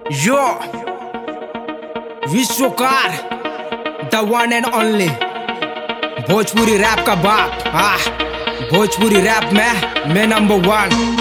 Yo, Vishwakar the one and only Bhojpuri rap का बाप हाँ भोजपुरी रैप में मैं नंबर वन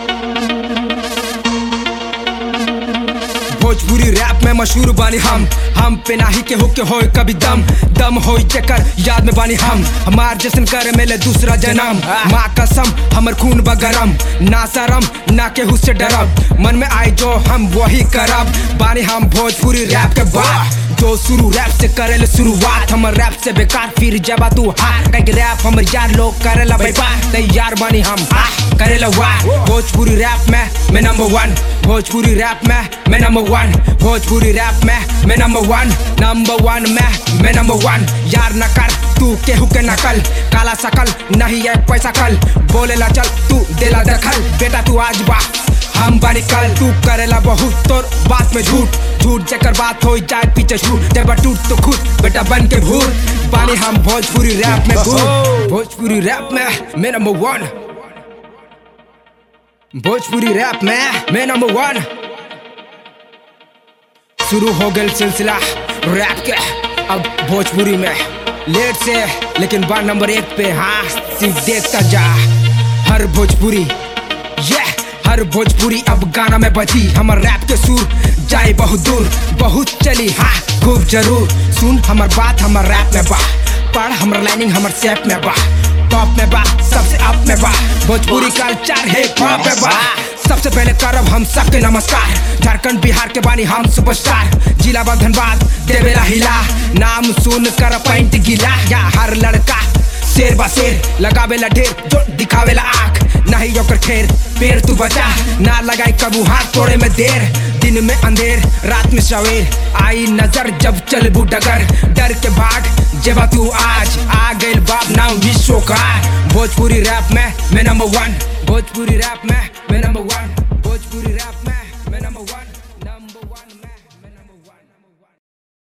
भोजपुरी रैप में मशहूर बानी हम हम पे नाही के होके होए कभी दम दम होई चकर याद में बानी हम हमार जैसन करे मेले दूसरा जन्म माँ कसम हमर खून बगरम ना शरम ना केहू से डरब मन में आई जो हम वही करब बानी हम भोजपुरी रैप के बाप जो शुरू रैप से करेले शुरुआत हमर रैप से बेकार फिर जबा तू हार कहीं रैप हमर यार लोग करेला बेकार तैयार बानी हम हाँ करेला वार भोजपुरी रैप में मैं नंबर वन भोजपुरी रैप में मैं नंबर वन भोजपुरी रैप में मैं नंबर वन नंबर वन में मैं नंबर वन यार न कर तू केहू के नकल काला सकल नहीं है पैसा कल बोलेला चल तू देला दखल बेटा तू आज बा हम बानी कल तू करेला बहुत तोर बात में झूठ झूठ जकर बात हो जाए पीछे छूट जब टूट तो खुद बेटा बन के भूत बानी हम भोजपुरी रैप में भूत भोजपुरी रैप में मैं नंबर वन भोजपुरी रैप में मैं नंबर वन शुरू हो गया सिलसिला रैप के अब भोजपुरी में लेट से लेकिन बार नंबर एक पे हाँ सिर्फ देखता जा हर भोजपुरी ये हर भोजपुरी अब गाना में बजी हमर रैप के सुर जाए बहुत दूर बहुत चली हाँ खूब जरूर सुन हमर बात हमर रैप में बा पढ़ हमर लाइनिंग हमर सेप में बा टॉप में बा सबसे अप में बा भोजपुरी कल्चर है पॉप में बा सबसे पहले करब हम सबके नमस्कार झारखंड बिहार के बानी हम सुपरस्टार जिला बा धनबाद देवेला हिला नाम सुन कर पैंट गिला या हर लड़का शेर बा शेर लगावेला ढेर जो दिखावेला आँख नहीं ओकर ठेर पेड़ तू बचा ना लगाई कबू हाथ तोड़े में देर दिन में अंधेर रात में सवेर आई नजर जब चल डगर डर के भाग जेबा तू आज आ गए बाप नाम विश्व का भोजपुरी रैप में मैं नंबर वन भोजपुरी रैप में मैं नंबर वन